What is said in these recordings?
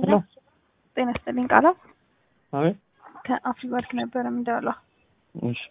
ሄሎ ጤና ይስጥልኝ ቃላ አቤት ከአፍሪ ባንክ ነበረ የምንደውለው። እሺ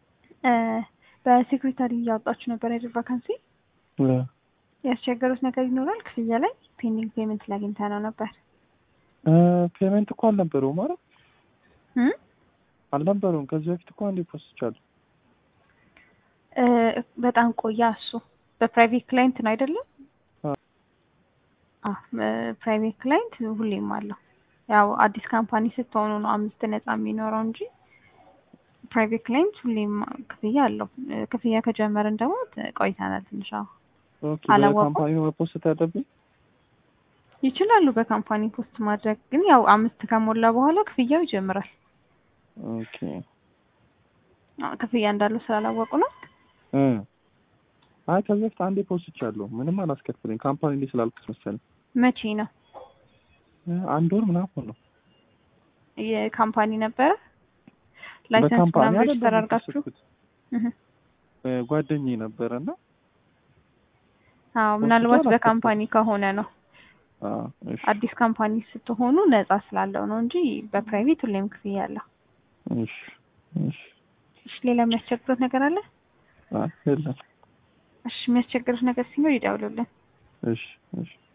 በሴክሬታሪ እያወጣችሁ ነበር አይደል? ቫካንሲ እ ያስቸገሩት ነገር ይኖራል? ክፍያ ላይ ፔንዲንግ ፔመንት ላይ አግኝተ ነው ነበር እ ፔመንት እኮ አልነበረውም ማለት እም? አልነበረውም። ከዚህ በፊት እኮ አንዴ ፖስቻለሁ። እ በጣም ቆያ እሱ በፕራይቬት ክላይንት ነው አይደለም? አ አ ፕራይቬት ክላይንት ሁሌም አለው። ያው አዲስ ካምፓኒ ስትሆኑ ነው አምስት ነፃ የሚኖረው እንጂ ፕራይቬት ክላይንት ሁሌም ክፍያ አለው። እ ክፍያ ከጀመርን ደግሞ ት- ቆይተናል ትንሽ። አዎ ኦኬ አላወቁም? በካምፓኒ ነው መፖስት ያለብኝ። ይችላሉ በካምፓኒ ፖስት ማድረግ ግን ያው አምስት ከሞላ በኋላ ክፍያው ይጀምራል። ኦኬ አዎ፣ ክፍያ እንዳለው ስላላወቁ ነው። እ አይ ከዚህ በፊት አንዴ ፖስቻለሁ። ምንም አላስከፍለኝ ካምፓኒ እንዴ ስላልኩት መሰለኝ። መቼ ነው እ አንድ ወር ምናምን ነው። የካምፓኒ ነበረ ላይሰንስ በካምፓኒ ምናምን አይደለም ሬጅስተር አድርጋችሁ? የፖስትኩት። እህ። እ ጓደኛዬ ነበረና አዎ ፖስት ምናልባት አላስከፍልም። በካምፓኒ ከሆነ ነው። አ እሺ አዲስ ካምፓኒ ስትሆኑ ነፃ ስላለው ነው እንጂ በፕራይቬት ሁሌም ክፍያ አለው። እሺ እሺ እሺ ሌላ የሚያስቸግሩት ነገር አለ? አይ የለም። እሺ የሚያስቸግሩት ነገር ሲኖር ይደውሉልን። እሺ እሺ